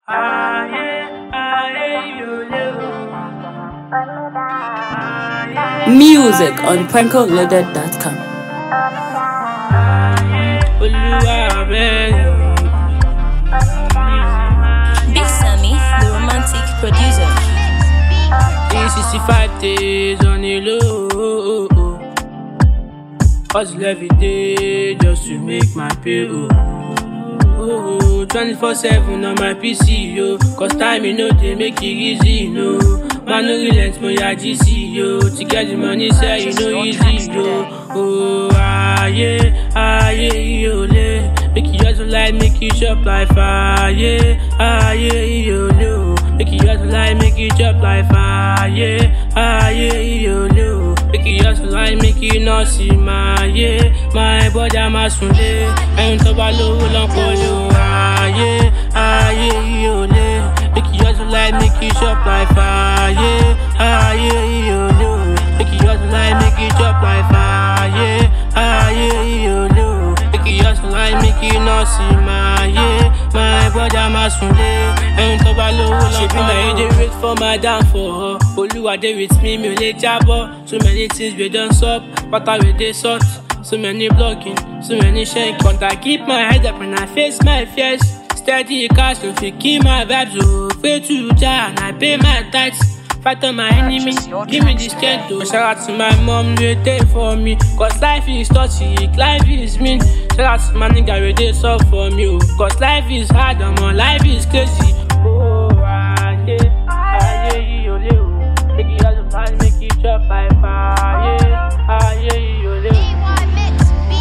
Music on prankoloaded.com. Big Sammy, the romantic producer. 365 days on the low. Hustle every day just to make my pay. Oh, 24 7 on my PC, yo. Cause time, you know, they make it easy, no. Man, no relent, my GC, yo. To get the money, say, you know, easy, yo. Oh, ah, yeah, ah, yeah, yo, le. Make you just like, make you shop like fire, yeah, ah, yeah, yo, le. Make you just like, make you chop like fire, yeah, ah, yeah, yo, le. Make you just like, make you not see my, yeah, my body, I'm a sunday. And to balo, long for you, ah, yeah, ah, yeah, yo, le. Make you just like, make you shop like fire, yeah, ah, yeah, yo, le. Make you just like, make you chop like fire, yeah, ah, yeah, yo, le. Make you just like, make you not see my, yeah, my body, I'm a sunday. And to balo, long for you. They wait for my downfall. Oluwa dey with me, mi ò lè jábọ́. So many things we don sup, water we dey sort. So many blocking, so many shank. But I keep my head up and I face my fears. Steady cash, no fit kill my vibes. Oh, pray to Jah and I pay my tithes. Fight on my enemy, give me the strength to Shout out to my mom, they there for me Cause life is toxic, life is mean Shout out to my nigga, we dey sub for me oh. Cause life is hard, omo, life is crazy Oh, ah, yeah, ah, yeah, yo, le, oh. Make it hustle hard, make it chop like fire, yeah, ah, yeah, yo, le, oh.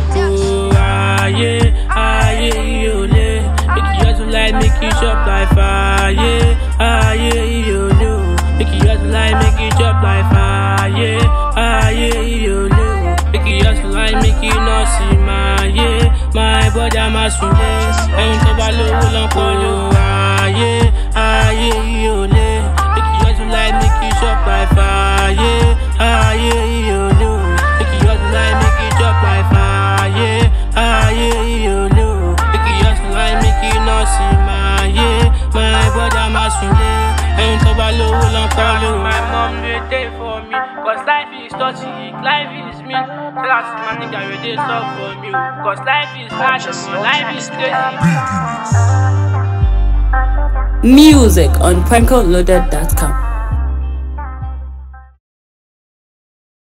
Oh, ah, yeah, ah, yeah, yo, le. Make you hustle like, make you chop like fire, yeah, ah, yeah, yo, le, oh. Make you hustle like, make you chop like fire, yeah, ah, yeah, yo, le, oh. Make you hustle like, make you not see my, yeah, my body, I'm a sunday. Ẹyin tó bá lówó lọ́n pọ̀ ló, ah, yeah, ah, yeah, yo, le. Make you hustle like, make you chop like fire, yeah, ah, yeah, yo, le, oh. Make you hustle like, make you chop like fire, yeah, ah, yeah, yo, le, oh. Make you hustle like, make you not see my, yeah, my body, I'm a sunday. Ẹyin tó bá lówó lọ́n pọ̀ ló. My mom dey dey for me, cause life is toxic, life is mean. Tell us my nigga, we dey sub for me, oh. cause life is hard, omo, life is crazy. Music on prankoloaded.com.